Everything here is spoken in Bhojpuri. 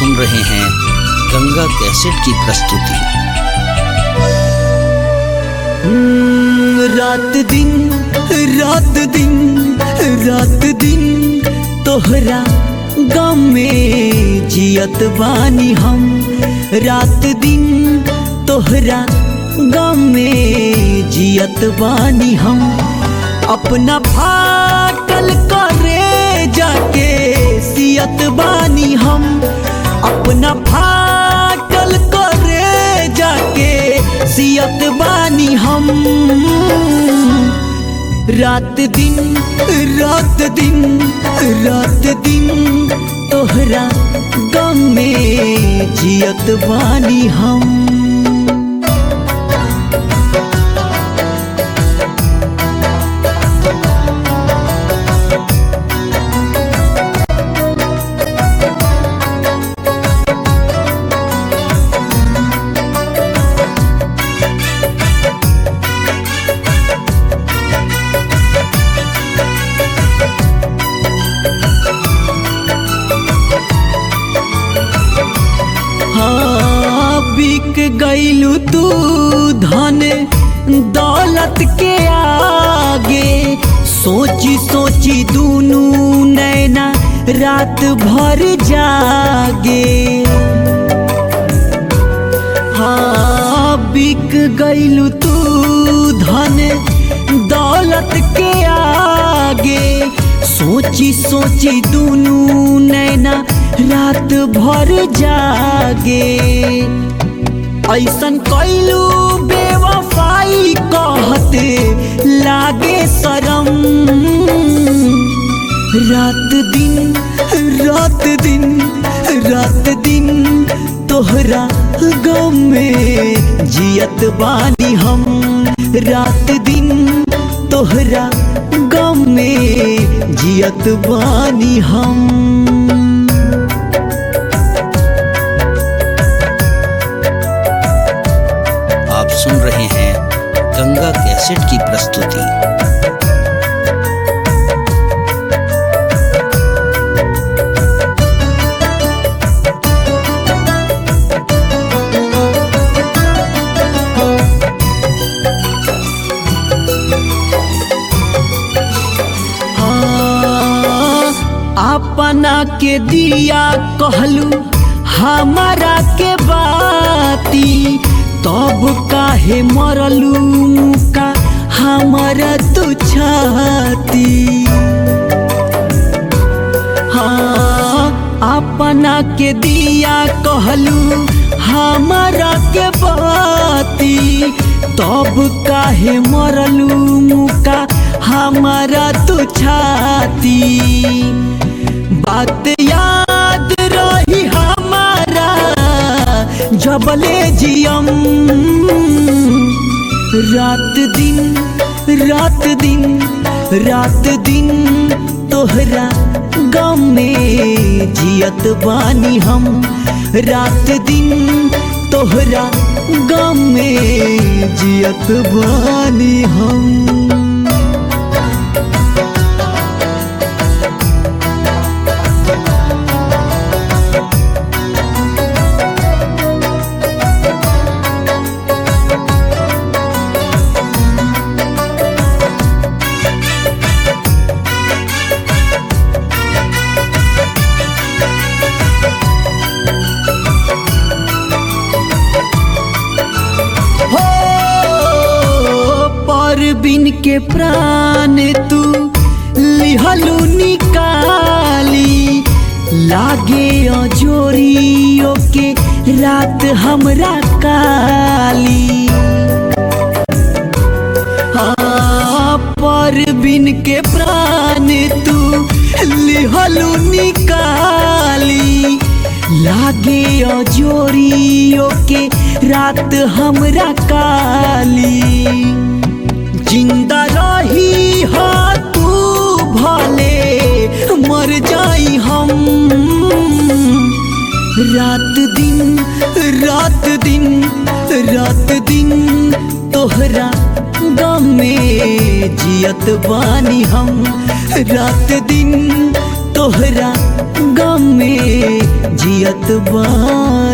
सुन रहे हैं गंगा कैसेट की प्रस्तुति रात दिन रात दिन रात दिन तोहरा गम में जियत बानी हम रात दिन तोहरा गम में जियत बानी हम अपना फाटल करे जाके सियत बानी हम अपना फाटल करे जाके सियत बानी हम रात दिन रात दिन रात दिन तोहरा गम में जियत बानी हम हाँ बिक गईलू तू धन दौलत के आगे सोची सोची दूनू नैना रात भर जागे हाँ बिक गईलू तू धन दौलत के आगे सोची सोची दूनू नैना रात भर जागे ऐसन कैलू बेवफाई कहते लागे शरम रात दिन रात दिन रात दिन तोहरा गम में जियत बानी हम रात दिन तोहरा गम में जियत बानी हम आप सुन रहे हैं गंगा कैसेट की प्रस्तुति हाँ, अपना के दिया कहलू हमारा के बाती तब काहे मरलू का हमारा तू छाती हाँ अपना के दिया कहलू हमारा के बाती तब काहे मरलू मुका हमारा तू छाती बात याद रही हमारा जबले जियम रात दिन रात दिन रात दिन तोहरा गम में जियत बानी हम रात दिन तोहरा गम में जियत बानी हम हो पर बिन के प्राण तू लिहलू निकाली लागे अजोरियो के रात हमरा काली हाँ पर बिन के प्राण तू लिहलू निकाली लागे अजोरियो के रात हमरा काली जिंदा रही हा तू भले मर जाई हम रात दिन रात दिन रात दिन तोहरा गम में जियत बानी हम रात दिन तोहरा गम में जियत बानी